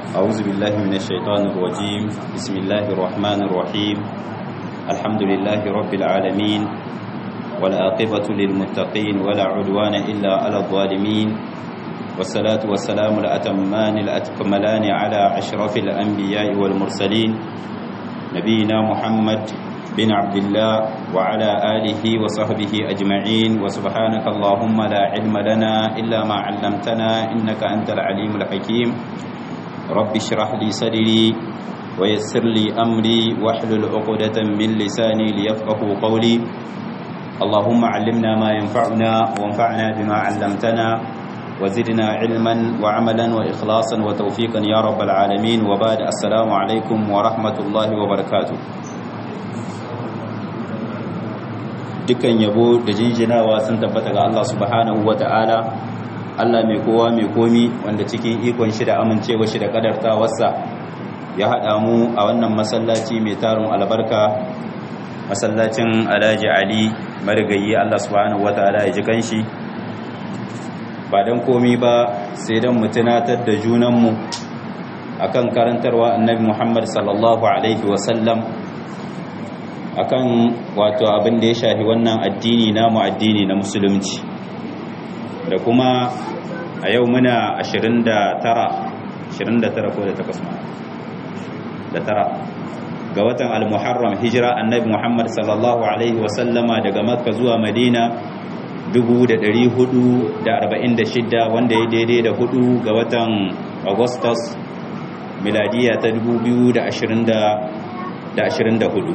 أعوذ بالله من الشيطان الرجيم بسم الله الرحمن الرحيم الحمد لله رب العالمين والعاقبة للمتقين ولا عدوان إلا على الظالمين والصلاة والسلام الأتمان الأتكملان على أشرف الأنبياء والمرسلين نبينا محمد بن عبد الله وعلى آله وصحبه أجمعين وسبحانك اللهم لا علم لنا إلا ما علمتنا إنك أنت العليم الحكيم رب اشرح لي صدري ويسر لي أمري واحلل عقدة من لساني ليفقه قولي اللهم علمنا ما ينفعنا وانفعنا بما علمتنا وزدنا علما وعملا وإخلاصا وتوفيقا يا رب العالمين وبعد السلام عليكم ورحمة الله وبركاته dukkan yabo da jinjinawa sun tabbata ga Allah subhanahu wa ta'ala Allah mai kowa mai komi wanda cikin ikon shi da amincewa shi da kadartawarsa ya haɗa mu a wannan masallaci mai tarin albarka masallacin alhaji ali marigayi Allah subhanahu wa ta'ala ya ji kanshi ba don komi ba sai don mu tunatar da junanmu akan karantarwa annabi muhammad sallallahu alaihi wasallam akan wato abin da ya shafi wannan addini namu addini na musulunci da kuma a yau muna 29 29 ko da takwas ma da tara ga watan al-muharram hijira annabi muhammad sallallahu alaihi wasallama daga makka zuwa madina 446 wanda ya daidai da hudu ga watan augustus miladiya ta 2024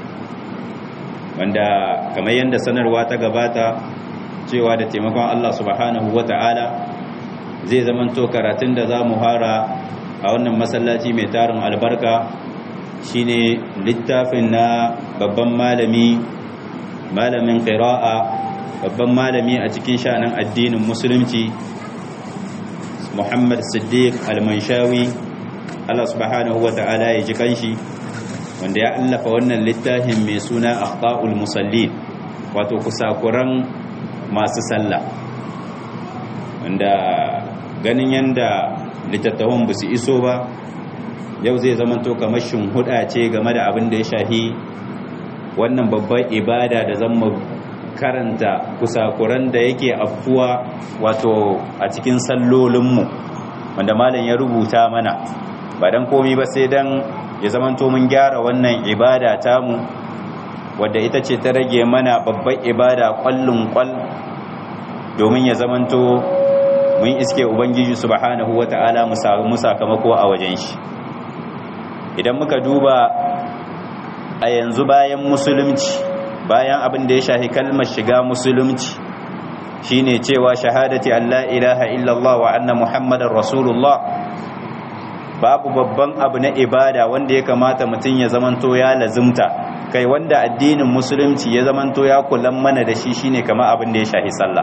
wanda kamar yadda sanarwa ta gabata cewa da taimakon Allah subhanahu wa ta'ala zai zamanto karatun da za mu hara a wannan masallaci mai tarin albarka shine littafin na babban malami malamin qira'a babban malami a cikin sha'anin addinin musulunci Muhammad Siddiq Al-Manshawi Allah subhanahu wa ta'ala ya ji kanshi wanda ya allafa wannan littafin mai suna akhta'ul musallin wato kusakuran masu sallah wanda ganin yanda littattafan ba su iso ba yau zai zama to kamar huda ce game da abin da ya shahi wannan babban ibada da zan karanta kusakuran da yake afkuwa wato a cikin sallolinmu wanda malam ya rubuta mana ba don komi ba sai don ya zamanto mun gyara wannan ibada tamu wadda ita ce ta rage mana babbar ibada kwallon kwal domin ya zamanto mun iske ubangiji subhanahu wata'ala mu sakamako a wajen shi idan muka duba a yanzu bayan musulunci bayan abin da ya shafi kalmar shiga musulunci shine cewa shahadati Allah ilaha illallah wa anna muhammadar rasulullah babu babban abu na ibada wanda ya kamata mutum ya zamanto ya lazimta kai wanda addinin musulunci ya zamanto ya kulan mana da shi shine kama abin da ya shahi sallah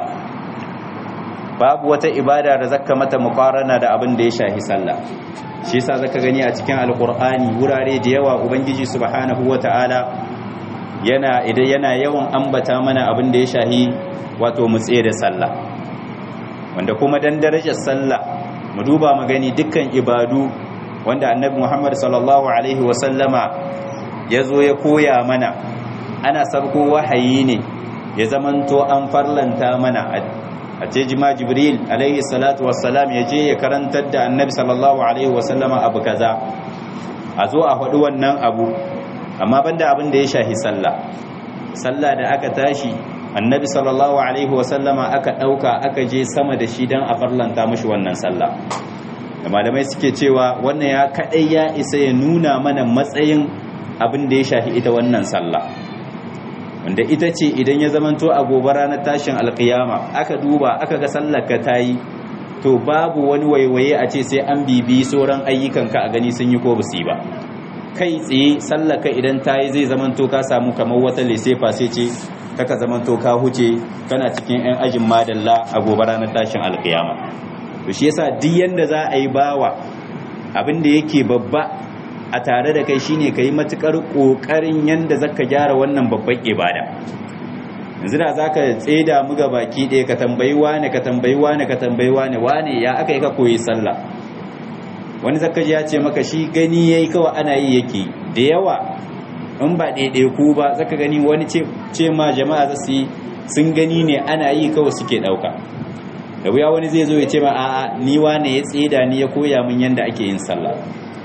babu wata ibada da zaka mata muqarana da abin da ya shahi sallah shi yasa zaka gani a cikin alqur'ani wurare da yawa ubangiji subhanahu wataala yana idan yana yawan ambata mana abin da ya shahi wato mutse da sallah wanda kuma dan darajar sallah mu duba mu gani dukkan ibadu wanda annabi Muhammad sallallahu alaihi wasallama ya zo ya koya mana ana sabko wahayi ne ya zamanto an farlanta mana a ce jima jibril alaihi salatu wassalam ya je ya karantar da annabi sallallahu alaihi wasallama abu kaza a zo a faɗi wannan abu amma banda abin da ya shahi sallah sallah da aka tashi annabi sallallahu alaihi wasallama aka ɗauka aka je sama da shi don a farlanta mashi wannan sallah da malamai suke cewa wannan ya kaɗai ya isa ya nuna mana matsayin abin da ya shafi ita wannan sallah wanda ita ce idan ya zamanto a gobe ranar tashin alkiyama aka duba aka ga sallar ka ta yi to babu wani waiwaye a ce sai an bibi sauran ayyukanka a gani sun yi ko ba ba kai tsaye sallar ka idan ta yi zai zamanto ka samu kamar wata lesefa sai ce kaka zamanto ka huce kana cikin 'yan ajin madalla a gobe ranar tashin alkiyama to shi yasa duk yanda za a yi bawa abin da yake babba a tare da kai shine kai matukar kokarin yanda zaka gyara wannan babban ibada yanzu da zaka tseda mu ga baki ɗaya ka tambayi wane ka tambayi wane ka tambayi wane wane ya aka yi ka koyi sallah wani zakaji ya ce maka shi gani yayi kawai ana yi yake da yawa in ba ɗaiɗaiku ba zaka gani wani ce ma jama'a za su yi sun gani ne ana yi kawai suke ɗauka da wuya wani zai zo ya ce ma a'a ni wane ya tseda ni ya koya min yadda ake yin sallah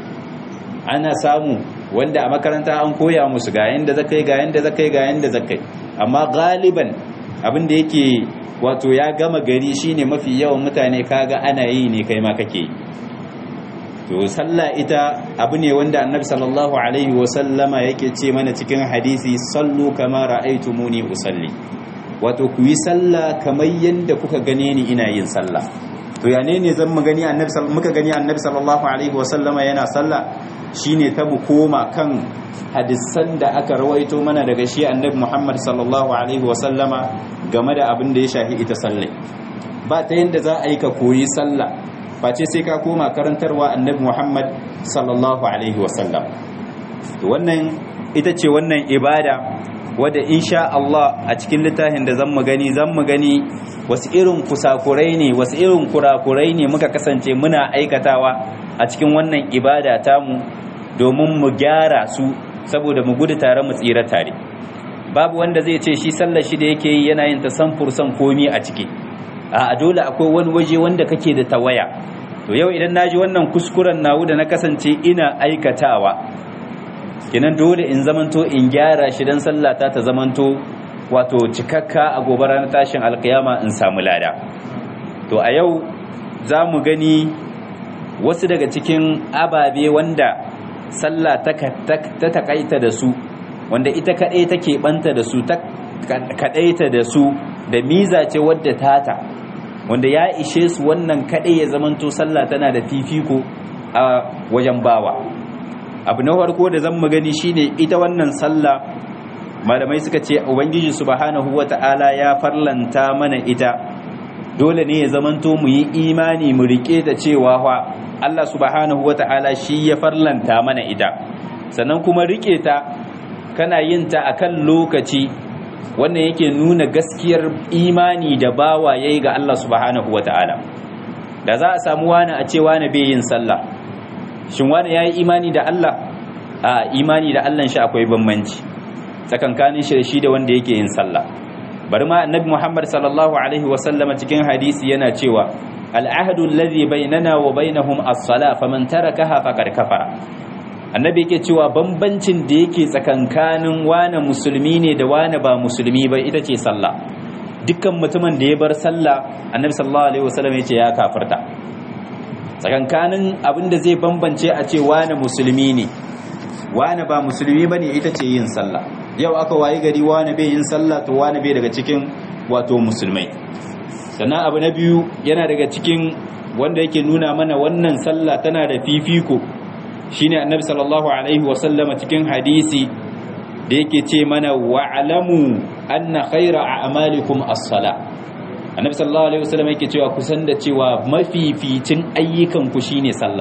ana samu wanda a makaranta an koya musu ga yanda zakai ga yanda zakai ga yanda zakai amma galiban abin da yake wato ya gama gari shine mafi yawan mutane kaga ana yi ne kai ma kake yi to sallah ita abu ne wanda annabi sallallahu alaihi wasallama yake ce mana cikin hadisi sallu kama ra'aytumuni usalli wato ku yi sallah kamar yanda kuka gane ni ina yin sallah to ya ne ne zan mu gani annabi muka gani annabi sallallahu alaihi wasallama yana sallah shine ta mu koma kan hadisan da aka rawaito mana daga shi annabi Muhammad sallallahu alaihi wasallama game da abin da ya shafi ita sallai ba ta yanda za a yi ka koyi sallah face sai ka koma karantarwa annabi Muhammad sallallahu alaihi wasallam to wannan ita ce wannan ibada wadda insha Allah a cikin littafin da zan mu gani zan mu gani wasu irin kusakurai ne wasu irin kurakurai ne muka kasance muna aikatawa a cikin wannan ibada tamu domin mu gyara su saboda mu gudu tare mu tsira tare babu wanda zai ce shi sallar shi da yake yi yana yin ta san fursan komi a ciki a dole akwai wani waje wanda kake da tawaya to yau idan naji wannan kuskuren nawu da na kasance ina aikatawa kinan dole in zamanto in gyara shi dan sallata ta zamanto wato cikakka a gobe ranar tashin alkiyama in samu lada to a yau za mu gani wasu daga cikin ababe wanda sallah ta takaita da su wanda ita kaɗai take ɓanta da su ta kaɗaita da su da miza ce wadda tata wanda ya ishe su wannan kaɗai ya zamanto sallah tana da fifiko a wajen bawa abu na farko da zan magani shine ita wannan sallah malamai suka ce ubangiji subhanahu wata'ala ya farlanta mana ita dole ne ya zamanto mu yi imani mu rike ta cewa fa Allah subhanahu wata'ala shi ya farlanta mana ita sannan kuma rike ta kana yin ta akan lokaci wannan yake nuna gaskiyar imani da bawa yayi ga Allah subhanahu wata'ala da za a samu wani a ce wani bai yin sallah shin wani yayi imani da Allah a imani da Allah shi akwai bambanci tsakankanin shi da shi da wanda yake yin sallah bari ma annabi Muhammad sallallahu alaihi wasallama cikin hadisi yana cewa al'ahdu alladhi bainana wa bainahum as-salah faman tarakaha faqad kafara annabi yake cewa bambancin da yake tsakankanin wane musulmi ne da wane ba musulmi ba ita ce sallah dukkan mutumin da ya bar sallah annabi sallallahu alaihi wasallam yace ya kafirta tsakankanin abinda zai bambance a ce wane musulmi ne wane ba musulmi bane ita ce yin sallah yau aka wayi gari wane bai yin sallah to wane bai daga cikin wato musulmai sannan abu na biyu yana daga cikin wanda yake nuna mana wannan sallah tana da fifiko shine annabi sallallahu alaihi wasallama cikin hadisi da yake ce mana wa'lamu anna khayra a'malikum as-sala annabi sallallahu alaihi wasallama yake cewa kusan da cewa mafificin ayyukan ku shine sallah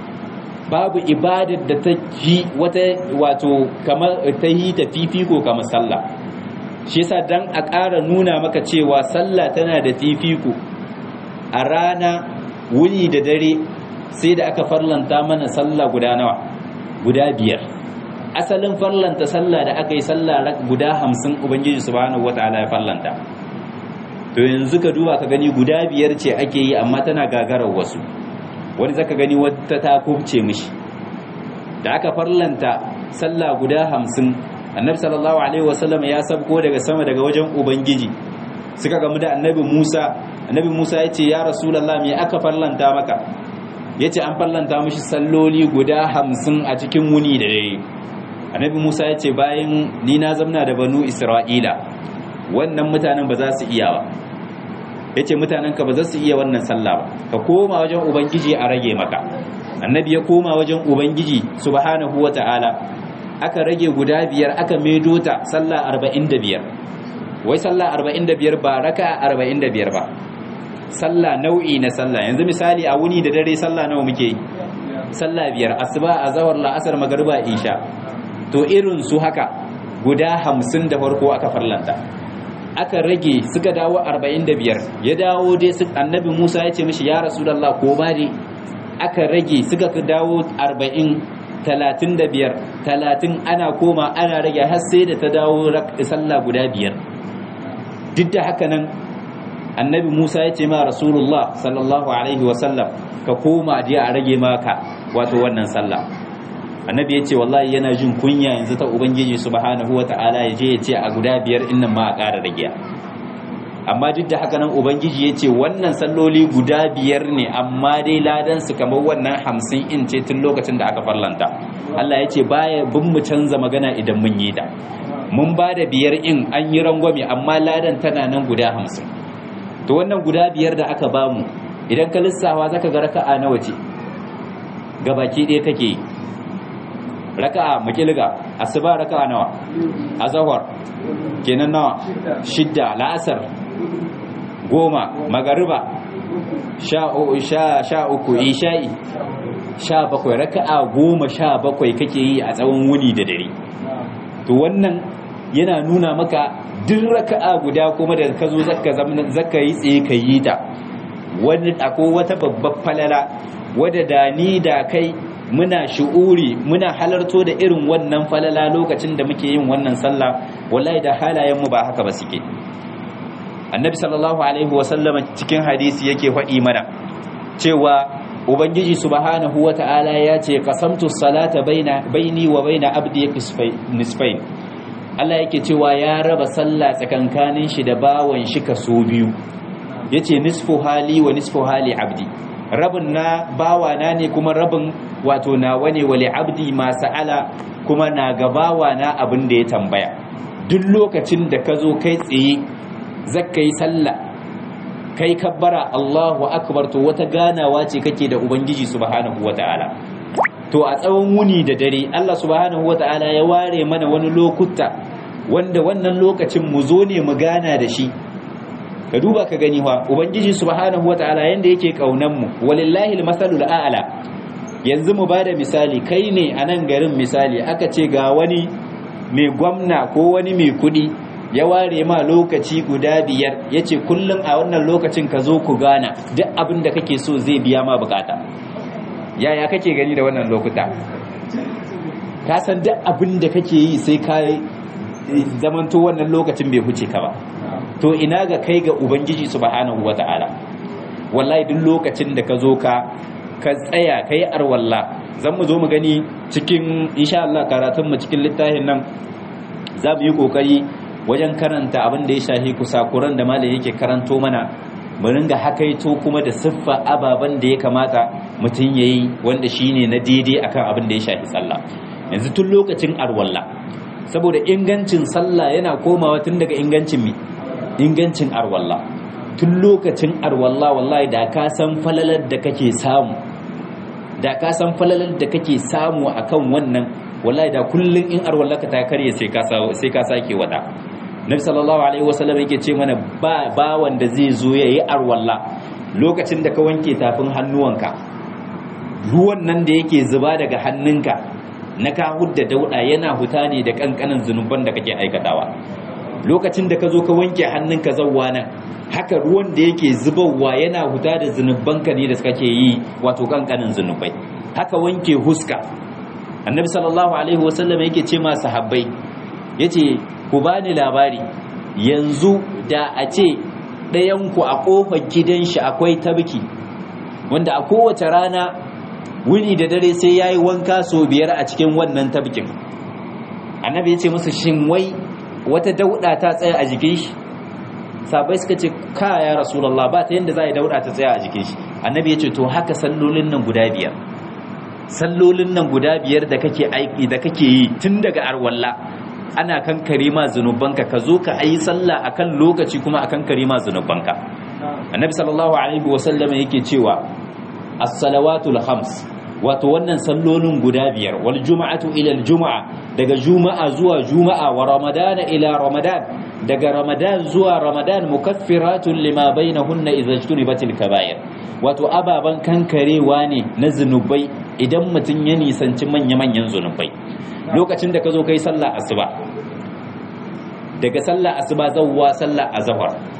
babu ibadar da ta ji wata wato kamar ta yi ta fifiko kamar sallah shi yasa dan a ƙara nuna maka cewa sallah tana da fifiko a rana wuni da dare sai da aka farlanta mana sallah guda nawa guda biyar asalin farlanta sallah da aka yi sallah guda hamsin ubangiji subhanahu wataala ya farlanta to yanzu ka duba ka gani guda biyar ce ake yi amma tana gagarar wasu wani zaka gani wata ta kubce mishi da aka farlanta sallah guda hamsin annabi sallallahu alaihi wasallam ya sabko daga sama daga wajen ubangiji suka gamu da annabi musa annabi musa ya ce ya rasulallah me aka farlanta maka ya ce an fallanta mashi salloli guda hamsin a cikin wuni da dare annabi musa ya ce bayan ni na zamna da banu isra'ila wannan mutanen ba za su iya ba ya ce mutanenka ba za su iya wannan sallah ba ka koma wajen ubangiji a rage maka annabi ya koma wajen ubangiji subhanahu wa ta'ala aka rage guda biyar aka maido ta sallah arba'in da biyar wai sallah arba'in da biyar ba raka arba'in da biyar ba sallah nau'i na sallah yanzu misali a wuni da dare sallah nawa muke yi sallah biyar asuba azhar la'asar magriba isha to irin su haka guda hamsin da farko aka farlanta aka rage suka dawo arba'in da biyar ya dawo dai su annabi musa ya ce mishi ya rasulallah ko ba dai aka rage suka dawo arba'in talatin da biyar talatin ana koma ana rage har sai da ta dawo sallah guda biyar duk da haka nan annabi musa ya ce ma rasulullah sallallahu alaihi wasallam ka koma je a rage maka wato wannan sallah annabi ya ce wallahi yana jin kunya yanzu ta ubangiji subhanahu wata'ala ya je ya ce a guda biyar innan ma a ƙara rage amma duk da haka nan ubangiji ya ce wannan salloli guda biyar ne amma dai ladan su kamar wannan hamsin in ce tun lokacin da aka farlanta Allah ya ce baya bin mu canza magana idan mun yi da mun ba da biyar in an yi rangwame amma ladan tana nan guda hamsin to wannan guda biyar da aka bamu idan ka lissawa zaka ga raka'a nawa ce gabaki ɗaya kake yi raka'a makilga asuba raka'a nawa azhar kenan nawa shidda la'asar goma magariba sha sha uku isha'i sha bakwai raka'a goma sha bakwai kake yi a tsawon wuni da dare to wannan yana nuna maka duk raka'a guda kuma da ka zo zaka yi tsaye ka yi ta wani akwai wata babbar falala wadda da ni da kai muna shi'uri muna halarto da irin wannan falala lokacin da muke yin wannan sallah wallahi da halayenmu ba haka ba suke annabi sallallahu alaihi wasallama cikin hadisi yake faɗi mana cewa ubangiji subhanahu wata'ala ya ce qasamtu salata baina baini wa baina abdi nisfain Allah yake cewa ya raba sallah tsakankanin shi da bawan shi kaso biyu yace nisfu hali wa nisfu hali abdi rabin na bawana ne kuma rabin wato nawa ne wali abdi ma sa'ala kuma na ga bawana abin da ya tambaya duk lokacin da ka zo kai tsaye zakka yi sallah kai kabbara Allahu akbar to wata ganawa ce kake da ubangiji subhanahu wataala to a tsawon wuni da dare Allah subhanahu wataala ya ware mana wani lokuta wanda wannan lokacin mu zo ne mu gana da shi ka duba ka gani wa ubangiji subhanahu wataala yanda yake kaunan mu walillahi almasalul a'la yanzu mu bada misali kai ne a nan garin misali aka ce ga wani mai gwamna ko wani mai kudi ya ware ma lokaci guda biyar ya ce kullum a wannan lokacin ka zo ku gana duk abin da kake so zai biya ma bukata yaya kake gani da wannan lokuta ka san duk abin da kake yi sai ka zamanto wannan lokacin bai huce ka ba to ina ga kai ga ubangiji subhanahu wata'ala wallahi duk lokacin da ka zo ka ka tsaya kai arwalla zan mu zo mu gani cikin insha Allah karatun mu cikin littafin nan za mu yi kokari wajen karanta abin da ya shahi kusakuran da malam yake karanto mana mu ringa hakaito kuma da siffa ababen da ya kamata mutum ya yi wanda shine na daidai akan abin da ya shahi sallah yanzu tun lokacin arwalla saboda ingancin sallah yana komawa tun daga ingancin mi ingancin arwalla tun lokacin arwalla wallahi da ka san falalar da kake samu da ka san falalar da kake samu akan wannan wallahi da kullun in arwallaka ta karye sai ka sai ka sake wada nabi sallallahu alaihi wasallam yake ce mana ba ba wanda zai zo yayi arwalla lokacin da ka wanke tafin hannuwanka ruwan nan da yake zuba daga hannunka na ka hudda dauda yana huta ne da kankanin zunuban da kake aikatawa lokacin da ka zo ka wanke hannunka zawwa nan haka ruwan da yake zubarwa yana huta da zunubanka ne da kake yi wato kankanin zunubai haka wanke huska annabi sallallahu alaihi wasallam yake ce ma sahabbai yace ku bani labari yanzu da a ce ɗayanku a ƙofar gidan shi akwai tabki wanda a kowace rana wuni da dare sai ya yi wanka sau biyar a cikin wannan tabkin annabi ya ce musu shin wai wata dauɗa ta tsaya a jikin shi sabai suka ce ka ya rasulallah ba ta yadda za a yi dauɗa ta tsaya a jikin shi annabi ya ce to haka sallolin nan guda biyar sallolin nan guda biyar da kake aiki da kake yi tun daga arwalla ana kankare ma zunubanka ka zo ka ayi sallah akan lokaci kuma akan kare ma zunubanka annabi sallallahu alaihi wasallam yake cewa as-salawatul khams wato wannan sallolin guda biyar wal juma'atu ila al juma'a daga juma'a zuwa juma'a wa ramadana ila ramadan daga ramadan zuwa ramadan mukaffiratun lima bainahunna idza ijtunibatil kaba'ir wato ababan kankarewa ne na zunubai idan mutum ya nisanci manya-manyan zunubai lokacin da ka zo kai sallah asuba daga sallah asuba zawwa sallah azhar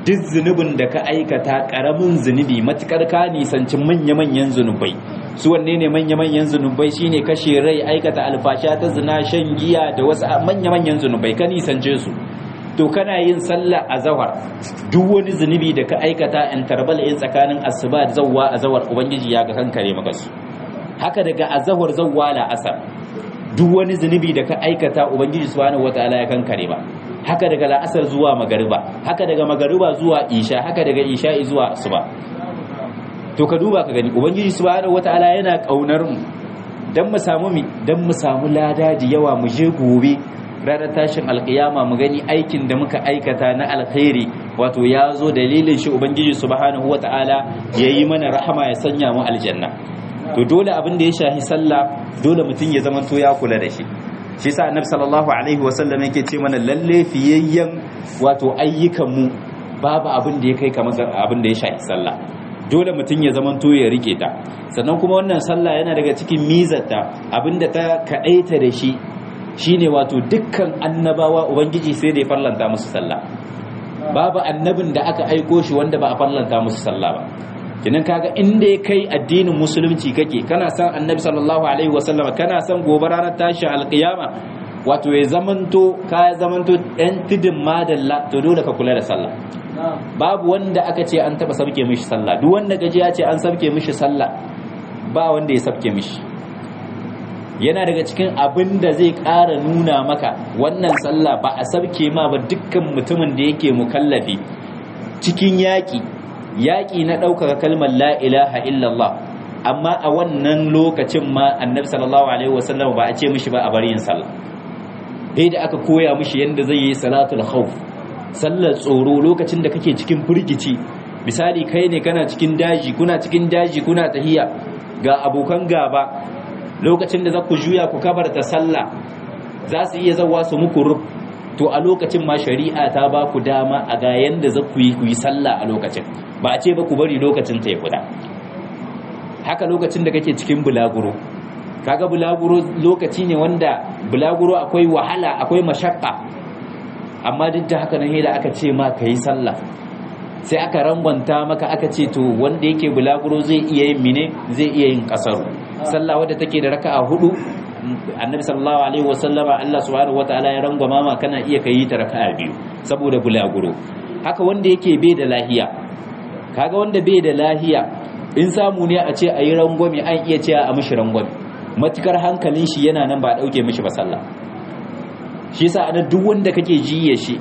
duk zunubin da ka aikata karamin zunubi matukar ka nisanci manya-manyan zunubai su wanne ne manya-manyan zunubai shine kashe rai aikata alfasha ta zina shan giya da wasu manya-manyan zunubai ka nisance su to kana yin sallah a zawar duk wani zunubi da ka aikata in tarbal in tsakanin asuba da zawwa a zawar ubangiji ya ga kankare maka su haka daga azahar zawwa la asar duk wani zunubi da ka aikata ubangiji subhanahu wataala ya kankare ba haka daga la'asar zuwa magariba haka daga magariba zuwa isha haka daga isha zuwa asuba to ka duba ka gani ubangiji subhanahu wataala yana kaunar mu dan mu samu mi dan mu samu ladaji yawa mu je gobe ranar tashin alkiyama mu gani aikin da muka aikata na alkhairi wato ya zo dalilin shi ubangiji subhanahu wataala yayi mana rahama ya sanya mu aljanna to dole abin da ya shahi sallah dole mutum ya zama to ya kula da shi shi sa annabi sallallahu alaihi wasallam yake ce mana lalle fiyayyen wato ayyukan mu babu abin da ya kai kamar abin da ya shahi sallah dole mutum ya zama to ya rike ta sannan kuma wannan sallah yana daga cikin mizarta abinda ta kadaita da shi shine wato dukkan annabawa ubangiji sai da ya farlanta musu sallah babu annabin da aka aiko shi wanda ba a farlanta musu sallah ba kinan kaga inda ya kai addinin musulunci kake kana san annabi sallallahu alaihi wasallam kana san gobe ranar tashin alkiyama wato ya zamanto ka zamanto ɗan tidin madalla to dole ka kula da sallah babu wanda aka ce an taba sabke mishi sallah duk wanda gaji ya ce an sabke mishi sallah ba wanda ya sabke mishi yana daga cikin abin da zai ƙara nuna maka wannan sallah ba a sabke ma ba dukkan mutumin da yake mukallafi cikin yaƙi yaƙi na ɗaukaka kalmar la ilaha illallah amma a wannan lokacin ma annabi sallallahu alaihi wasallam ba a ce mishi ba a bari yin sallah dai da aka koya mishi yadda zai yi salatul khawf sallar tsoro lokacin da kake cikin firgici misali kai ne kana cikin daji kuna cikin daji kuna tahiya ga abokan gaba lokacin da za ku juya ku kabarta sallah za su iya zawa su muku rub to a lokacin ma shari'a ta ba ku dama a ga yanda za ku yi ku yi sallah a lokacin ba a ce ba ku bari lokacin ta ya kuda haka lokacin da kake cikin bulaguro kaga bulaguro lokaci ne wanda bulaguro akwai wahala akwai mashakka amma duk da haka nan da aka ce ma ka yi sallah sai aka rangwanta maka aka ce to wanda yake bulaguro zai iya yin mine zai iya yin kasaru sallah wadda take da raka'a hudu annabi sallallahu alaihi wasallama Allah subhanahu wataala ya rangwama ma kana iya kai ta raka'a biyu saboda bulaguro haka wanda yake bai da lahiya kaga wanda bai da lahiya in samu ne a ce ayi rangwame an iya cewa a mishi rangwame matukar hankalin shi yana nan ba a dauke mishi ba sallah shi yasa ana duk wanda kake jiye shi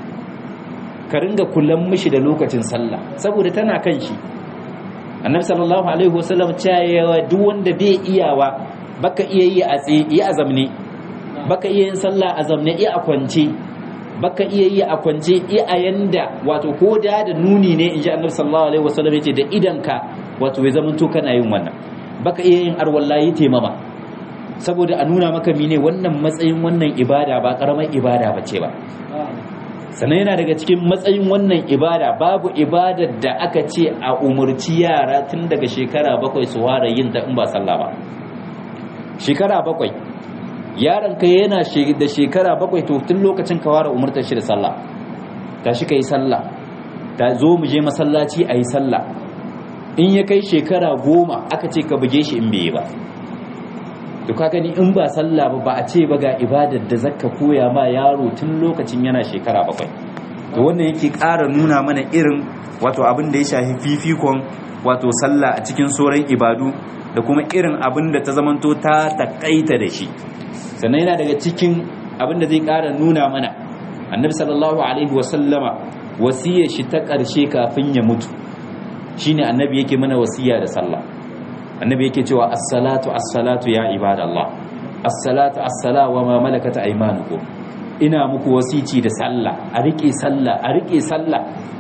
ka ringa kullum mishi da lokacin sallah saboda tana kan shi annabi sallallahu alaihi wasallam cewa duk wanda bai iyawa baka iya yi a tsaye yi a zamne baka iya yin sallah a zamne iya a kwance baka iya yi a kwance iya a yanda wato ko da da nuni ne inji annabi sallallahu alaihi wasallam yace da idanka wato ya zama to kana yin wannan baka iya yin arwallahi taimama saboda a nuna maka mine wannan matsayin wannan ibada ba karamar ibada bace ba sannan yana daga cikin matsayin wannan ibada babu ibadar da aka ce a umarci yara tun daga shekara bakwai su ware yin ta in ba sallah ba shekara bakwai yaron ka yana da shekara bakwai to tun lokacin ka ware umartar shi da sallah tashi ka yi sallah ta zo mu je masallaci a yi sallah in ya kai shekara goma aka ce ka buge shi in bai ba to ka gani in ba sallah ba ba a ce ba ga ibadar da zaka koya ma yaro tun lokacin yana shekara bakwai to wannan yake ƙara nuna mana irin wato abin da ya shafi fifikon wato sallah a cikin sauran ibadu da kuma irin abin da ta zamanto ta takaita da shi sannan yana daga cikin abin da zai ƙara nuna mana annabi sallallahu alaihi wasallama wasiyar shi ta ƙarshe kafin ya mutu shine annabi yake mana wasiya da sallah annabi yake cewa as-salatu as-salatu ya ibadallah as-salatu as-sala wa ma malakat aymanukum ina muku wasici da sallah a rike sallah a rike sallah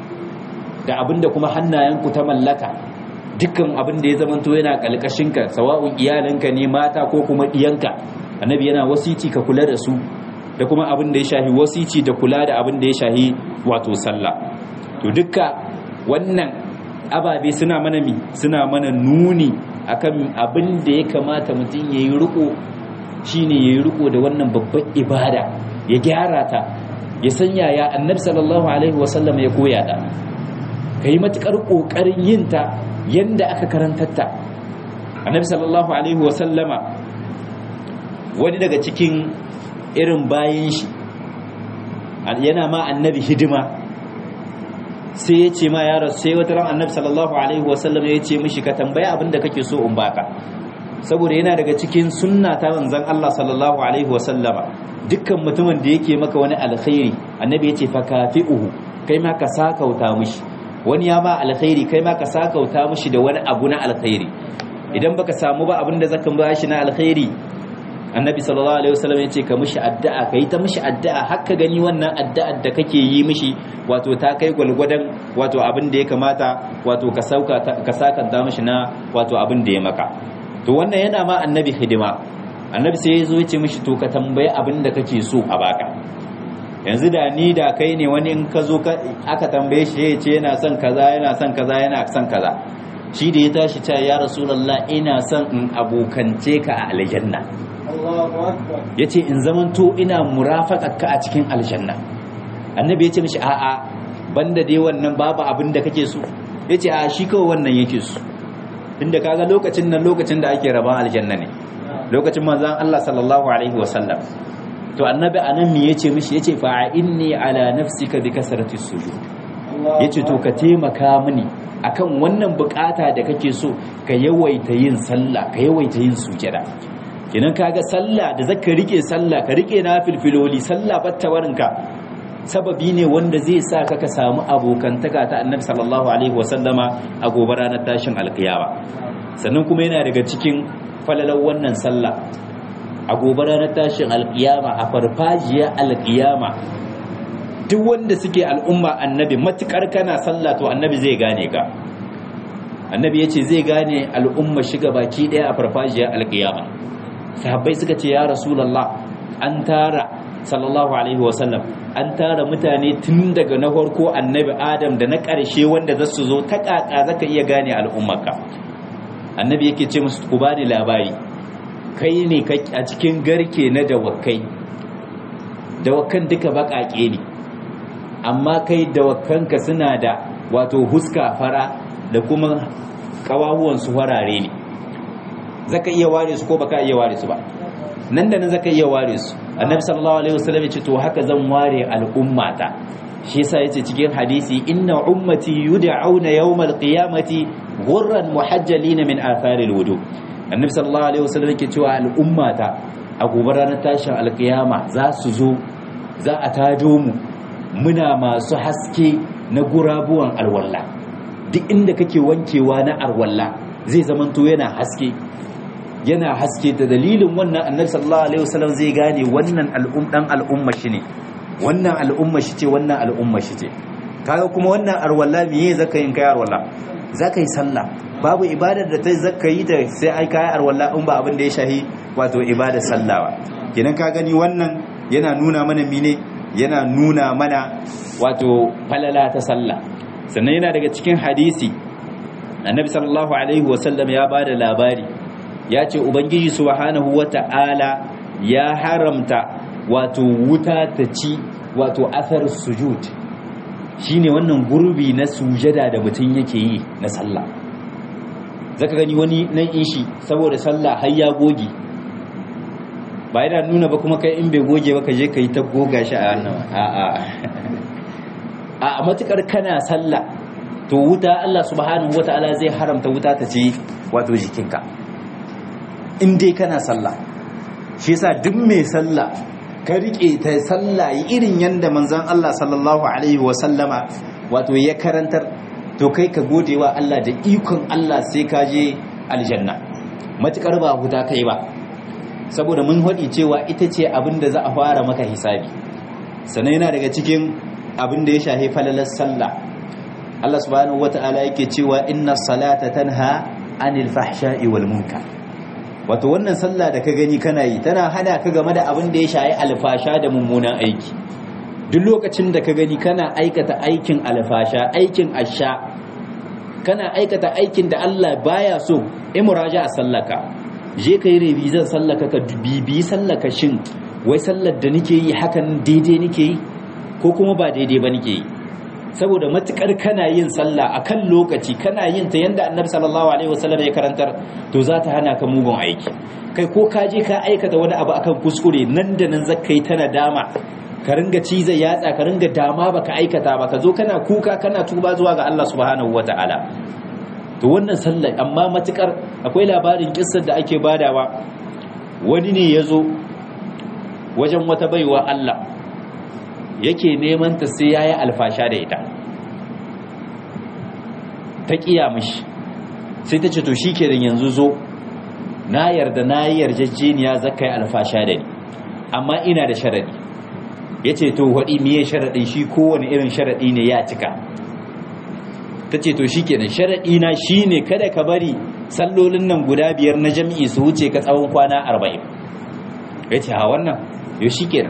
da abinda kuma hannayenku ta mallaka dukkan abin da ya zamanto yana kalkashinka sawa'un iyalanka ne mata ko kuma diyanka annabi yana wasici ka kula da su da kuma abin da ya shahi wasici da kula da abin da ya shahi wato sallah to dukka wannan ababe suna mana mi suna mana nuni akan abin da ya kamata mutum ya yi riko shine ya yi riko da wannan babban ibada ya gyara ta ya sanya ya annabi sallallahu alaihi wasallam ya koya ta ka yi matuƙar ƙoƙarin yin ta yadda aka karantar ta annabi sallallahu alaihi wasallama wani daga cikin irin bayan shi yana ma annabi hidima sai ya ce ma ya rasu sai wata ran annabi sallallahu alaihi wasallam ya ce mishi ka tambaya abin da kake so in baka saboda yana daga cikin sunna ta manzon Allah sallallahu alaihi wasallama dukkan mutumin da yake maka wani alkhairi annabi ya ce fa kafi'uhu kai ma ka sakauta mishi wani ya ma alkhairi kai ma ka sakauta mishi da wani abu na alkhairi idan baka samu ba abin da zaka ba shi na alkhairi annabi sallallahu alaihi wasallam ya ce ka mishi addu'a ka yi ta mishi addu'a har ka gani wannan addu'ar da kake yi mishi wato ta kai gwalgwadon wato abin da ya kamata wato ka sauka ka sakanta mishi na wato abin da ya maka to wannan yana ma annabi hidima annabi sai ya zo ya ce mishi to ka tambayi abin da kake so a baka yanzu da ni da kai ne wani in ka zo aka tambaye shi ya ce yana son kaza yana son kaza yana son kaza shi da ya tashi ta ya rasulullah ina son in abokance ka a aljanna ya ce in zamanto ina murafaƙaƙa a cikin aljanna annabi ya ce mishi a'a banda dai wannan babu abin da kake so ya ce a shi kawai wannan yake so inda kaga lokacin nan lokacin da ake raban aljanna ne lokacin manzan Allah sallallahu alaihi wasallam to annabi anan me yace mishi yace fa inni ala nafsika bi kasrati sujud yace to ka taimaka mini akan wannan bukata da kake so ka yawaita yin sallah ka yawaita yin sujada kenan kaga sallah da zaka rike sallah ka rike na filfiloli sallah batta warinka sababi ne wanda zai sa ka ka samu abokantaka ta annabi sallallahu alaihi wasallama a gobe ranar tashin alkiyama sannan kuma yana daga cikin falalar wannan sallah a gobe ranar tashin alkiyama a farfajiyar alkiyama duk wanda suke al'umma annabi matukar kana sallah to annabi zai gane ka annabi ya ce zai gane al'umma shiga baki daya a farfajiyar alkiyama sahabbai suka ce ya rasulallah an tara sallallahu alaihi wasallam an tara mutane tun daga na farko annabi adam da na ƙarshe wanda za su zo ta ƙaƙa zaka iya gane al'ummarka annabi yake ce musu ku bani labari kai ne a cikin garke na dawakai dawakan duka baƙaƙe ne amma kai dawakanka suna da wato huska fara da kuma ƙawahuwansu farare ne zaka iya ware su ko baka iya ware su ba nan da nan zaka iya ware su annabi sallallahu alaihi wasallam ya ce to haka zan ware al'ummata shi yasa yace cikin hadisi inna ummati yud'auna yawmal qiyamati ghurran muhajjalin min atharil wudu annabi sallallahu alaihi wasallam yake cewa al'ummata a gobe ranar tashin alkiyama za su zo za a tajo mu muna masu haske na gurabuwan alwalla duk inda kake wankewa na alwalla zai zamanto yana haske yana haske da dalilin wannan annabi sallallahu alaihi wasallam zai gane wannan al'um dan al'umma shi ne wannan al'umma shi ce wannan al'umma shi ce kaga kuma wannan arwalla miye zaka yin kai arwalla zaka yi sallah babu ibadar da ta zaka yi ta sai ai kai arwalla in ba abin da ya shahi wato ibadar sallah ba kenan ka gani wannan yana nuna mana mine yana nuna mana wato falala ta sallah sannan yana daga cikin hadisi annabi sallallahu alaihi wasallam ya bada labari ya ce ubangiji subhanahu wata'ala ya haramta wato wuta ta ci wato athar sujud shine wannan gurbi na sujada da mutum yake yi na sallah zaka gani wani nan ishi saboda sallah har ya goge ba yana nuna ba kuma kai in bai goge ba ka je ka yi ta goga shi a wannan a'a a matukar kana sallah to wuta Allah subhanahu wata'ala zai haramta wuta ta ci wato jikinka in dai kana sallah shi yasa duk mai sallah ka rike ta sallah irin yanda manzon Allah sallallahu alaihi wa sallama wato ya karantar to kai ka gode wa Allah da ikon Allah sai ka je aljanna matukar ba huta kai ba saboda mun hadi cewa ita ce abin da za a fara maka hisabi sannan yana daga cikin abin da ya shafi falalar sallah Allah subhanahu wata'ala yake cewa inna salata tanha anil fahsha'i wal munkar wato wannan sallah da ka gani kana yi tana hana ka game da abin da ya shayi alfasha da mummunan aiki duk lokacin da ka gani kana aikata aikin alfasha aikin asha kana aikata aikin da Allah baya so imraja a sallaka je ka yi revizan sallaka ka bibi sallaka shin wai sallar da nake yi hakan daidai nake yi ko kuma ba daidai ba nake yi saboda matukar kana yin sallah akan lokaci kana yin ta yanda annabi sallallahu alaihi wasallam ya karantar to za ta hana ka mugun aiki kai ko ka je ka aikata wani abu akan kuskure nan da nan zaka yi ta nadama ka ringa ciza yatsa ka ringa dama baka aikata ba ka zo kana kuka kana tuba zuwa ga Allah subhanahu wataala to wannan sallah amma matukar akwai labarin kissar da ake badawa wani ne ya zo wajen wata baiwa Allah yake neman ta sai yayi alfasha da ita ta kiya mishi sai ta ce to shikenan yanzu zo na yarda na yi yarjejeniya zakai alfasha da ni amma ina da sharadi yace to wadi miye sharadin shi kowane irin sharadi ne ya cika tace to shikenan sharadi na shine kada ka bari sallolin nan guda biyar na jami'i su wuce ka tsawon kwana 40 yace ha wannan yo shikenan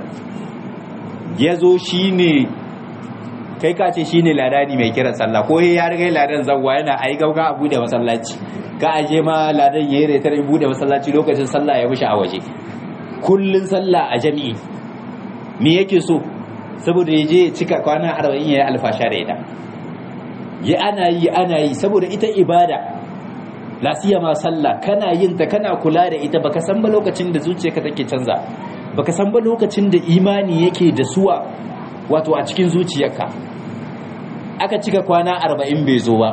ya zo shi ne kai ka ce shi ne ladani mai kiran sallah ko ya riga ladan zawwa yana a yi gauga a bude masallaci ka aje ma ladan ya yi retar bude masallaci lokacin sallah ya wuce a waje kullun sallah a jami'i me yake so saboda ya je cika kwana arba'in ya yi alfasha da ita ya ana yi ana yi saboda ita ibada lasiya ma sallah kana yin ta kana kula da ita baka san ba lokacin da zuciyarka take canza baka san ba lokacin da imani yake da suwa wato a cikin zuciyarka aka cika kwana arba'in bai zo ba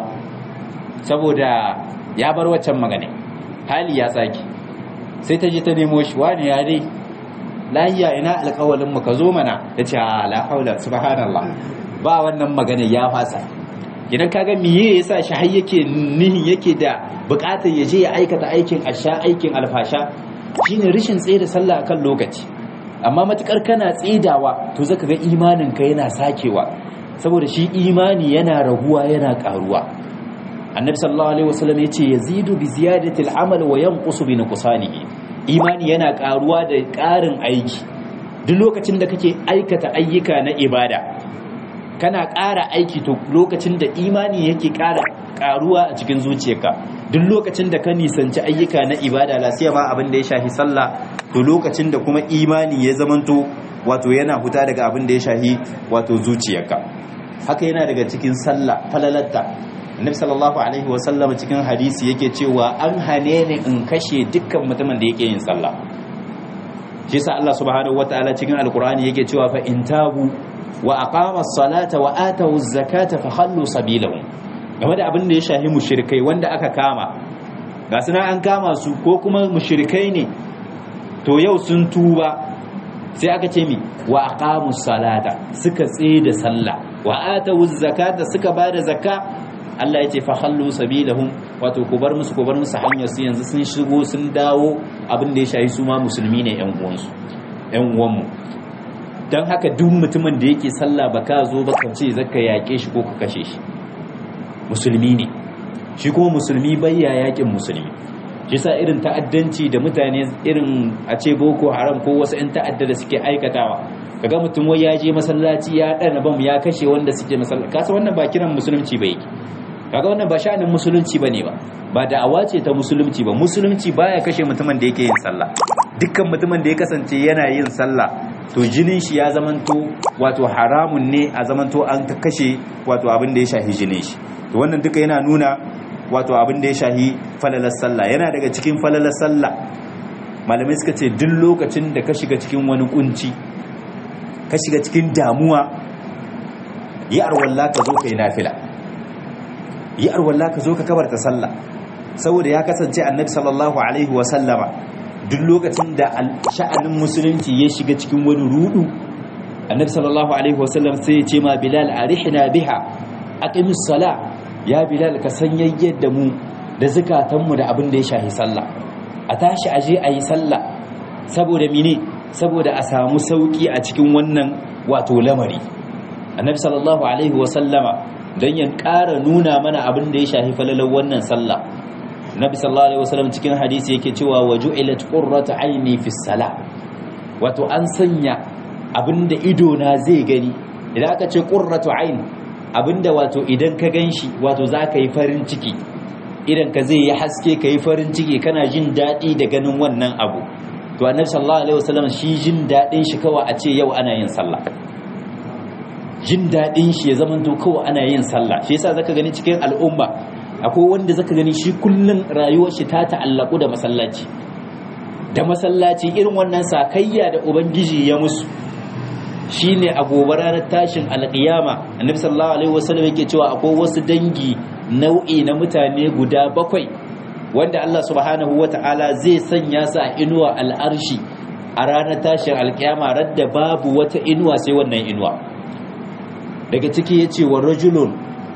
saboda ya bar waccan magana hali ya tsaki sai ta je ta nemo shi wani ya dai lahiya ina alƙawalin mu ka zo mana ya ce la haula subhanallah ba wannan magana ya fasa idan kaga miye yasa shi har yake nihin yake da bukatar ya je ya aikata aikin asha aikin alfasha shine rishin tsaye da sallah akan lokaci amma matukar kana tsedawa to zaka ga imanin ka yana sakewa saboda shi imani yana raguwa yana karuwa annabi sallallahu alaihi wasallam yace yazidu bi ziyadati al-amal wa yanqusu bi nuqsanihi imani yana karuwa da karin aiki duk lokacin da kake aikata ayyuka na ibada kana ƙara aiki to lokacin da imani yake ƙara ƙaruwa a cikin zuciyarka duk lokacin da ka nisanci ayyuka na ibada la ma abin da ya shahi sallah to lokacin da kuma imani ya zamanto wato yana huta daga abin da ya shahi wato zuciyarka haka yana daga cikin sallah falalatta annabi sallallahu alaihi wa sallam cikin hadisi yake cewa an hane ni in kashe dukkan mutumin da yake yin sallah shi yasa Allah subhanahu wataala cikin alqur'ani yake cewa fa in tabu wa aqama as-salata wa atu az-zakata fa khallu sabilahum game da abin da ya shahi mushrikai wanda aka kama ga suna an kama su ko kuma mushrikai ne to yau sun tuba sai aka ce mi wa aqamu as-salata suka tsaye da sallah wa atu az-zakata suka bada zakka Allah ya ce fa khallu sabilahum wato ku bar musu ku bar musu hanyar su yanzu sun shigo sun dawo abin da ya shahi su ma musulmi ne ƴan uwansu ƴan uwanmu don haka duk mutumin da yake sallah ba ka zo ba ka ce zaka yaƙe shi ko ka kashe shi musulmi ne shi kuma musulmi bayya yaƙin musulmi shi sa irin ta'addanci da mutane irin a ce boko haram ko wasu 'yan ta'adda da suke aikatawa kaga mutum wai ya je masallaci ya ɗana bam ya kashe wanda suke masallaci kasa wannan ba kiran musulunci ba yake kaga wannan ba sha'anin musulunci bane ba ba da'awa ce ta musulunci ba musulunci baya kashe mutumin da yake yin sallah dukkan mutumin da ya kasance yana yin sallah to jinin shi ya zamanto wato haramun ne a zamanto an kashe wato abin da ya shahi jinin shi to wannan duka yana nuna wato abin da ya shahi falalar sallah yana daga cikin falalar sallah malamai suka ce duk lokacin da ka shiga cikin wani kunci ka shiga cikin damuwa yi arwalla ka zo ka yi nafila yi arwalla ka zo ka kabarta sallah saboda ya kasance annabi sallallahu alaihi wa sallama duk lokacin da sha'anin musulunci ya shiga cikin wani rudu annabi sallallahu alaihi wa sallam sai ya ce ma bilal arihna biha aqimis sala ya bilal ka sanyayyar da mu da zakatan mu da abin da ya shahi sallah a tashi aje ayi sallah saboda mine saboda a samu sauki a cikin wannan wato lamari annabi sallallahu alaihi wa sallama dan ya ƙara nuna mana abin da ya shahi falalar wannan sallah nabi sallallahu alaihi wasallam cikin hadisi yake cewa waju'ilat qurratu aini fi salah wato an sanya abinda ido na zai gani idan aka ce qurratu ain abinda wato idan ka ganshi wato zaka yi farin ciki idan ka zai yi haske ka yi farin ciki kana jin daɗi da ganin wannan abu to annabi sallallahu alaihi wasallam shi jin daɗin shi kawai a ce yau ana yin sallah jin daɗin shi ya zamanto kawai ana yin sallah shi yasa zaka gani cikin al'umma akwai wanda zaka gani shi kullun rayuwar shi ta ta'allaku da masallaci da masallaci irin wannan sakayya da ubangiji ya musu shine a gobe ranar tashin alƙiyama annabi sallallahu alaihi wasallam yake cewa akwai wasu dangi nau'i na mutane guda bakwai wanda Allah subhanahu wata'ala zai sanya su a inuwa al'arshi a ranar tashin alƙiyama radda babu wata inuwa sai wannan inuwa daga ciki yace wa rajulun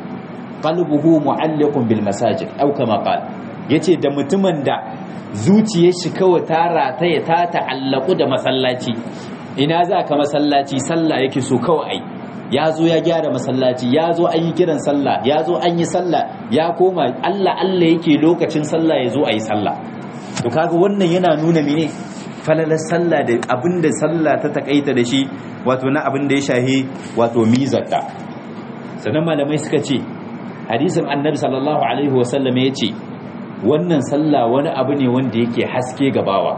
qalbuhu mu'allaqun bil masajid aw kama qala yace da mutumin da zuciyar shi kawai ta rataye ta ta'allaku da masallaci ina za ka masallaci sallah yake so kawai ai ya zo ya gyara masallaci ya zo an yi kiran sallah ya zo an yi sallah ya koma Allah Allah yake lokacin sallah ya zo a yi sallah to kaga wannan yana nuna mene falalar sallah da abinda sallah ta takaita da shi wato na abinda ya shahi wato mizarta sannan malamai suka ce hadisin annabi sallallahu alaihi wasallam ya ce wannan sallah wani abu ne wanda yake haske gabawa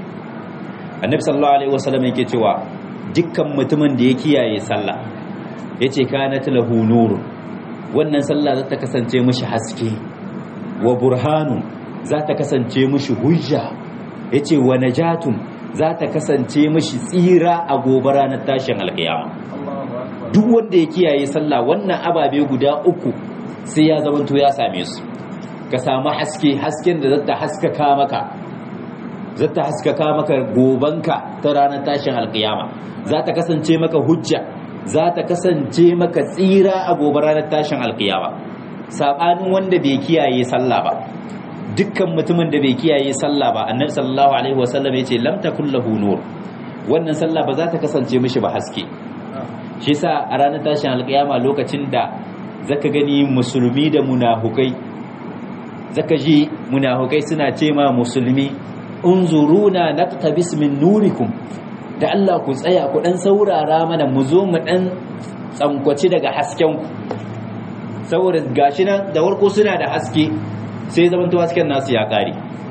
annabi sallallahu alaihi wasallam yake cewa dukkan mutumin da ya kiyaye sallah yace kanat lahu nurun wannan sallah za ta kasance mishi haske wa burhanun za ta kasance mishi hujja yace wa najatun za ta kasance mishi tsira a gobe ranar tashin alkiyama duk wanda ya kiyaye sallah wannan ababe guda uku sai ya zamanto ya same su ka samu haske hasken da zata haskaka maka zata haskaka maka gobanka ta ranar tashin alkiyama za ta kasance maka hujja za ta kasance maka tsira a gobe ranar tashin alkiyama sabanin wanda bai kiyaye sallah ba dukkan mutumin da bai kiyaye sallah ba annabi sallallahu alaihi wasallam yace lam takul lahu nur wannan sallah ba za ta kasance mishi ba haske shi yasa a ranar tashin alkiyama lokacin da zaka gani musulmi da munafukai zaka ji munafukai suna ce ma musulmi unzuruna naqtabis min nurikum da Allah ku tsaya ku dan saurara mana mu zo mu dan tsankwaci daga hasken ku saboda gashi nan da warko suna da haske sai zaman to hasken nasu ya kare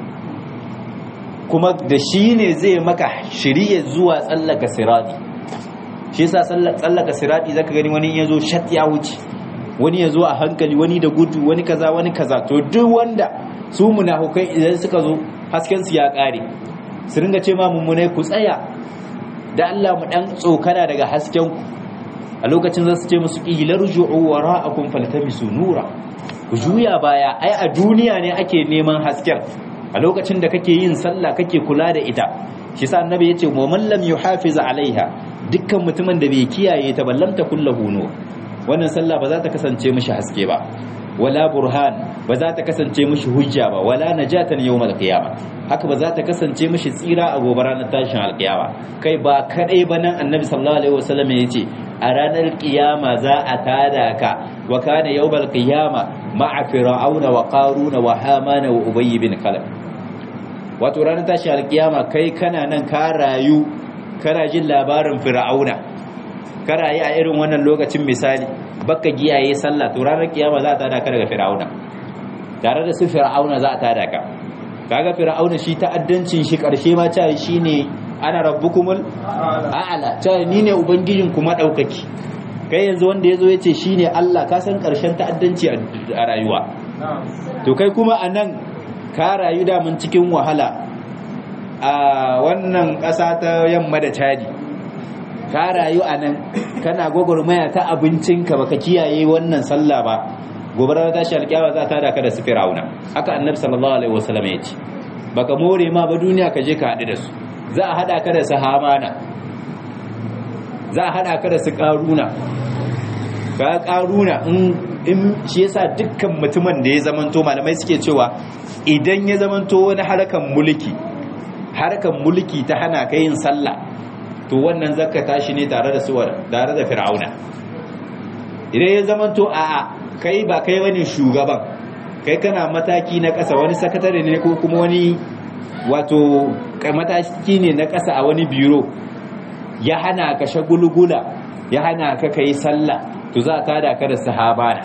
kuma da shi ne zai maka shirye zuwa tsallaka sirati shi yasa tsallaka sirati zaka gani wani yazo shat ya wuce wani ya zo a hankali wani da gudu wani kaza wani kaza to duk wanda su munafukai idan suka zo hasken su ya kare su ringa ce ma mummunai ku tsaya da Allah mu dan tsokana daga hasken ku a lokacin za su ce musu qilar ju'u wara'akum faltamisu nura ku juya baya ai a duniya ne ake neman hasken a lokacin da kake yin sallah kake kula da ita shi sa annabi yace wa man lam yuhafiz alaiha dukkan mutumin da bai kiyaye ta ballamta kullahu nur wannan sallah ba za ta kasance mishi haske ba wala burhan ba za ta kasance mishi hujja ba wala najatan yawmal qiyama haka ba za ta kasance mishi tsira a gobe ranar tashin alqiyama kai ba kadai ba nan annabi sallallahu alaihi wasallam yace a ranar qiyama za a tada ka wa kana yawmal qiyama ma'a fir'auna wa qaruna wa hamana wa ubay bin khalaf wato ranar tashin alqiyama kai kana nan ka rayu kana jin labarin fir'auna kana yi a irin wannan lokacin misali baka giyaye sallah to ranar kiyama za ta tada ka daga fir'auna tare da su fir'auna za ta tada ka kaga fir'auna shi ta'addancin shi karshe ma ta shine ana rabbukumul a'la ta ni ne ubangijin kuma daukaki kai yanzu wanda yazo yace shine Allah ka san karshen ta'addanci a rayuwa to kai kuma anan ka rayu da mun cikin wahala a wannan ƙasa ta yamma da Chadi ka rayu a nan kana gwagwarmaya ta abincinka baka kiyaye wannan sallah ba gobe ranar tashi alƙiyawa za ta daka da su firauna haka annabi sallallahu alaihi wasallam ya ce baka more ma ba duniya ka je ka haɗu da su za a haɗa ka da su hamana za a haɗa ka da su ƙaruna ka ƙaruna in shi yasa dukkan mutumin da ya zamanto malamai suke cewa idan ya zamanto wani harkan mulki harkan mulki ta hana ka yin sallah to wannan zakka tashi ne tare da suwar tare da fir'auna idan ya zama to a'a kai ba kai bane shugaban kai kana mataki na ƙasa wani sakatare ne ko kuma wani wato mataki ne na ƙasa a wani biro ya hana ka shagulgula ya hana ka kai sallah to za ka da ka da sahabana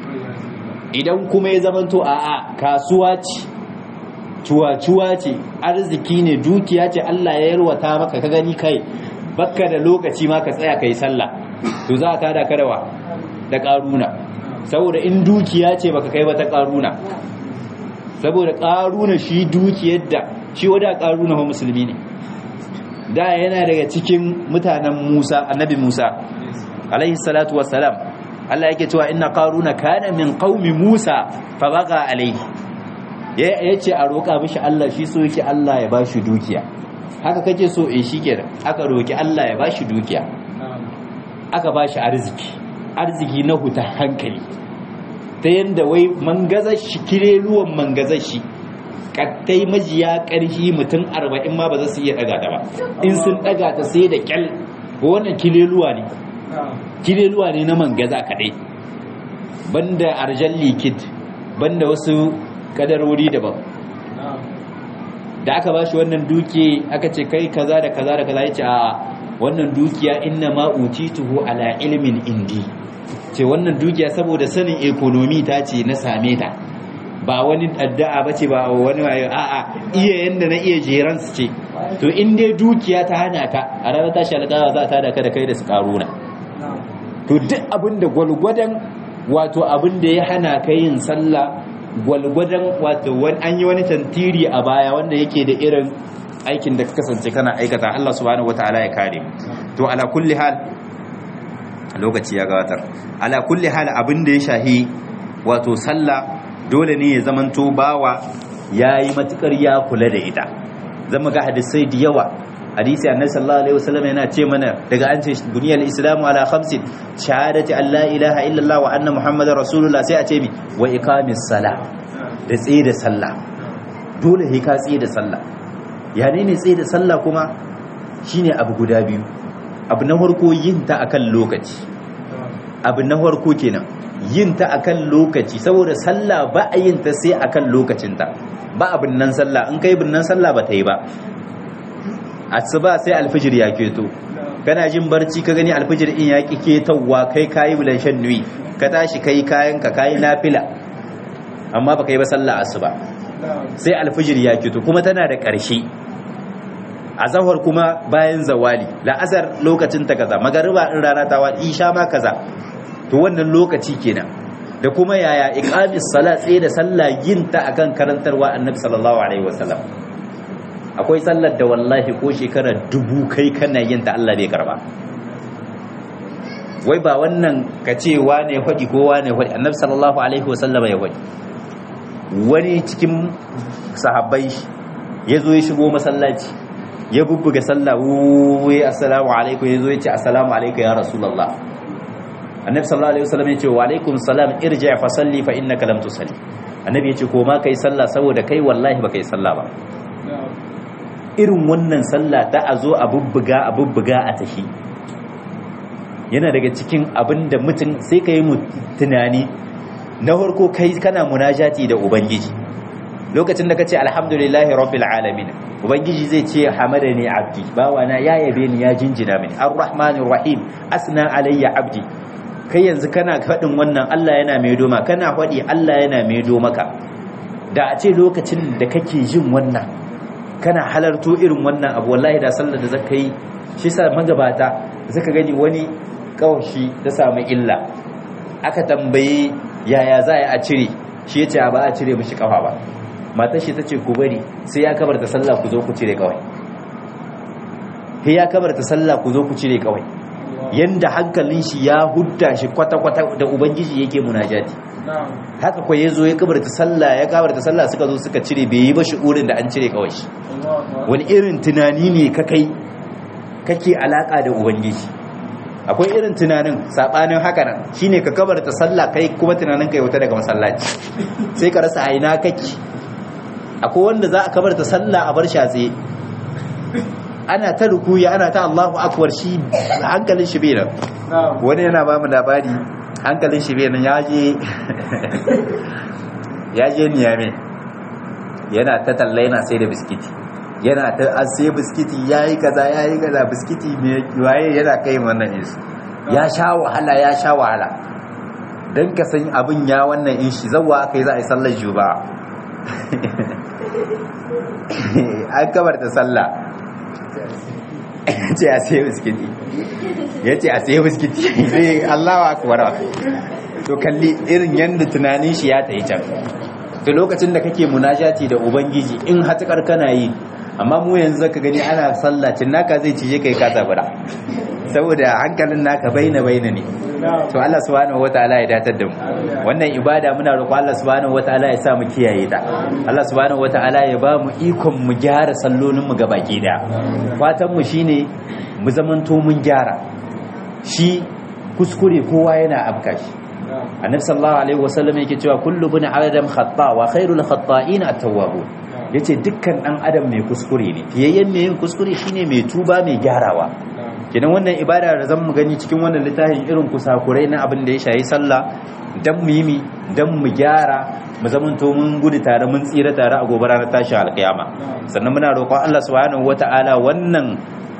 idan kuma ya zama to a'a kasuwa ce cuwa-cuwa ce arziki ne dukiya ce Allah ya yarwata maka ka gani kai bakka da lokaci ma ka tsaya kai sallah to za a tada karawa da karuna saboda in dukiya ce baka kai ba ta karuna saboda karuna shi dukiyar da shi wada karuna wa musulmi ne da yana daga cikin mutanen Musa annabi Musa alaihi salatu wassalam Allah yake cewa inna qaruna kana min qaumi Musa fa baga alaihi yace a roka mishi Allah shi so yake Allah ya bashi dukiya haka kake so eh shikenan aka roki Allah ya bashi dukiya aka bashi arziki arziki na huta hankali ta yanda wai mangazar shi kireluwan mangazar shi kattai majiya ƙarfi mutum arba'in ma ba za su iya ɗaga ta ba in sun ɗaga ta sai da kyal wannan kileluwa ne kileluwa ne na mangaza kaɗai banda arjan likid banda wasu kadarori daban da aka ba shi wannan duke aka ce kai kaza da kaza da kaza ya ce a wannan dukiya inna ma utituhu ala ilmin indi ce wannan dukiya saboda sanin ekonomi ta ce na same ta ba wani addu'a bace ba wani wayo a'a iya yanda na iya jeran su ce to in dai dukiya ta hana ka a ranar tashi alƙawa za ta da ka da kai da su karuna to duk abin da gwalgwadon wato abin da ya hana ka yin sallah gwalgwadon wato wani an yi wani tantiri a baya wanda yake da irin aikin da ka kasance kana aikata Allah subhanahu wataala ya kare to ala kulli hal lokaci ya gabatar ala kulli hal abin da ya shahi wato sallah dole ne ya zamanto bawa ya yi matukar ya kula da ita zama ga hadisai da yawa hadisi annabi sallallahu alaihi wasallam yana ce mana daga an ce buniyal islamu ala khamsin shahadati an la ilaha illallah wa anna muhammadar rasulullah sai a ce mi wa iqamis sala da tsaye da sallah dole sai ka tsaye da sallah ya ne ne tsaye da sallah kuma shine abu guda biyu abu na farko yin ta akan lokaci abu na farko kenan yin ta akan lokaci saboda sallah ba a yin ta sai akan lokacinta ba abin nan sallah in kai bin nan sallah ba ta yi ba asuba sai alfijir ya keto kana jin barci ka gani alfijir in ya ki ketowa kai kayi bulan shan nuyi ka tashi kai kayan ka kayi nafila amma ba kai ba sallah asuba sai alfijir ya keto kuma tana da ƙarshe azahar kuma bayan zawali la'azar lokacin ta kaza magariba in rana ta wadi isha ma kaza to wannan lokaci kenan da kuma yaya iqamis salat tsaye da sallah yin ta akan karantarwa annabi sallallahu alaihi wasallam akwai sallar da wallahi ko shekara dubu kai kana yin ta Allah bai karba wai ba wannan ka ce wane faɗi ko wane faɗi annabi sallallahu alaihi wasallam ya faɗi wani cikin sahabbai ya zo ya shigo masallaci ya bubbuga sallah wuyi assalamu alaikum ya zo ya ce assalamu alaikum ya rasulullah annabi sallallahu alaihi wasallam ya ce wa alaikum salam irji fa salli fa innaka lam tusalli annabi ya ce ko ma kai sallah saboda kai wallahi ba kai sallah ba irin wannan sallah ta a zo a bubbuga a bubbuga a tashi yana daga cikin abin da mutum sai ka yi tunani na farko kai kana munajati da ubangiji lokacin da ka ce alhamdulillahi rabbil alamin ubangiji zai ce hamadani abdi bawana ya yabe ni ya jinjina mini arrahmanir rahim asna alayya abdi kai yanzu kana faɗin wannan Allah yana mai doma kana faɗi Allah yana mai maka da a ce lokacin da kake jin wannan kana halarto irin wannan abu wallahi da sallar da zaka yi shi sa magabata zaka gani wani kawashi ta samu illa aka tambaye yaya za a cire shi yace ba a cire mishi kafa ba matar shi tace ku bari sai ya kabarta sallah ku zo ku cire kawai sai ya kabarta sallah ku zo ku cire kawai yanda hankalin shi ya hudda shi kwata-kwata da ubangiji yake munajati haka kwa ya zo ya kabarta sallah ya kabarta sallah suka zo suka cire bai yi ba shi'urin da an cire kawai shi wani irin tunani ne ka kai kake alaka da ubangiji akwai irin tunanin sabanin haka nan shine ka kabarta sallah kai kuma tunanin kai wuta daga masallaci sai ka rasa aina kake akwai wanda za a kabarta sallah a bar shi a tsaye ana ta rukuya ana ta Allahu akbar shi hankalin shi bai nan wani yana ba mu labari hankalin shi bai nan ya je ya je niyame yana ta talla yana sai da biskiti yana ta an sai biskiti yayi kaza yayi kaza biskiti ne waye yana kai wannan isu ya sha wahala ya sha wahala dan ka san abin ya wannan in shi zawwa akai za a yi sallar juba an kabar ta sallah ce ya sai biskiti yace a sai biskiti sai Allahu akbar to kalli irin yanda tunanin shi ya tayi can to lokacin da kake munajati da ubangiji in hatakar kana yi amma mu yanzu zaka gani ana sallacin naka zai cije kai ka zabura saboda hankalin naka baina baina ne to Allah subhanahu wataala ya datar da mu wannan ibada muna roƙo Allah subhanahu wataala ya sa mu kiyaye ta Allah subhanahu wataala ya ba mu ikon mu gyara sallolin mu gabaki da fatan mu shine mu zamanto mun gyara shi kuskure kowa yana afka shi annabi sallallahu alaihi wasallam yake cewa kullu bin adam khata wa khairul khata'in at-tawwabun yace dukkan dan adam mai kuskure ne fiyayyen mai yin kuskure shine mai tuba mai gyarawa kenan wannan ibada da zan mu gani cikin wannan littafin irin kusakurai na abin da ya shayi sallah dan mu yi dan mu gyara mu zamanto mun gudu tare mun tsira tare a gobe ranar tashi alkiyama sannan muna roƙon Allah subhanahu wataala wannan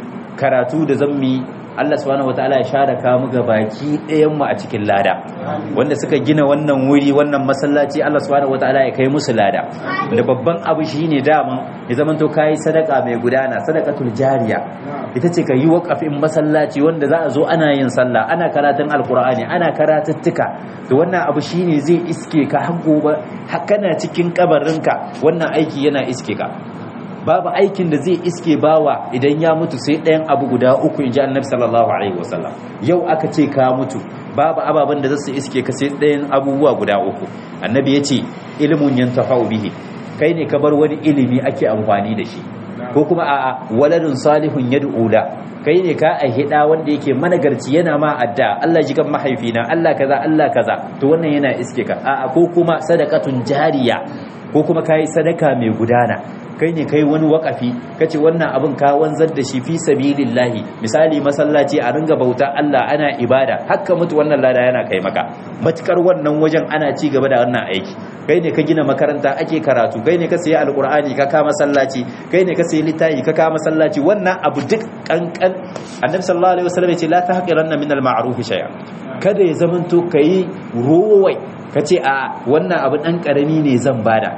karatu da zan mu Allah subhanahu wataala ya share ka mu ga baki ɗayan mu a cikin lada wanda suka gina wannan wuri wannan masallaci Allah subhanahu wataala ya kai musu lada da babban abu shine daman ya zamanto kai sadaka mai gudana sadaqatul jariya ita ce ka yi waƙafin masallaci wanda za a zo ana yin sallah ana karatun alkur'ani ana karatuttuka da wannan abu shine zai iske ka har gobe kana cikin kabarinka wannan aiki yana iske ka babu aikin da zai iske bawa idan ya mutu sai ɗayan abu guda uku in ji annabi sallallahu alaihi wasallam yau aka ce ka mutu babu ababen da za su iske ka sai ɗayan abubuwa guda uku annabi ya ce ilimin yantafa'u bihi kai ne ka bar wani ilimi ake amfani da shi ko kuma a waladun salihun yad'ula kai ne ka ahida wanda yake managarci yana ma adda Allah ji kan mahaifina Allah kaza Allah kaza to wannan yana iske ka a ko kuma sadaqatun jariya ko kuma kai sadaka mai gudana kai ne kai wani wakafi kace wannan abin ka wanzar da shi fi sabilillahi misali masallaci a ringa bauta Allah ana ibada hakka mutu wannan lada yana kai maka matukar wannan wajen ana ci gaba da wannan aiki kai ne ka gina makaranta ake karatu kai ne ka sayi alkur'ani ka kama masallaci kai ne ka sayi littafi ka kama masallaci wannan abu duk kankan annabi sallallahu alaihi wasallam ya ce la tahqiranna min al-ma'ruf shay'a kada ya zamanto kai rowai kace a wannan abu dan karami ne zan bada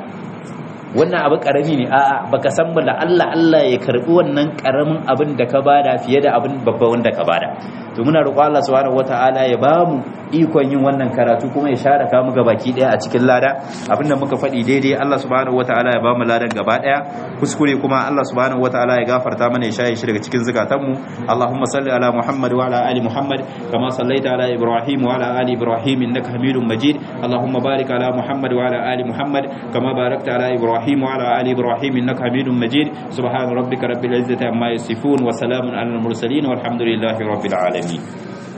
wannan abu karami ne a'a baka san ba Allah Allah ya karbi wannan karamin abin da ka bada fiye da abin babba wanda ka bada to muna roƙo Allah subhanahu wataala ya bamu ikon yin wannan karatu kuma ya share ka mu gabaki daya a cikin lada abinda muka faɗi daidai Allah subhanahu wataala ya bamu ladan gaba daya kuskure kuma Allah subhanahu wataala ya gafarta mana ya shaye shi daga cikin zakatan mu Allahumma salli ala Muhammad wa ala ali Muhammad kama sallaita ala Ibrahim wa ala ali Ibrahim innaka Hamidum Majid Allahumma barik ala Muhammad wa ala ali Muhammad kama barakta ala Ibrahim wa ala ali Ibrahim innaka Hamidum Majid subhana rabbika rabbil izzati amma yasifun wa salamun ala al mursalin walhamdulillahi rabbil alamin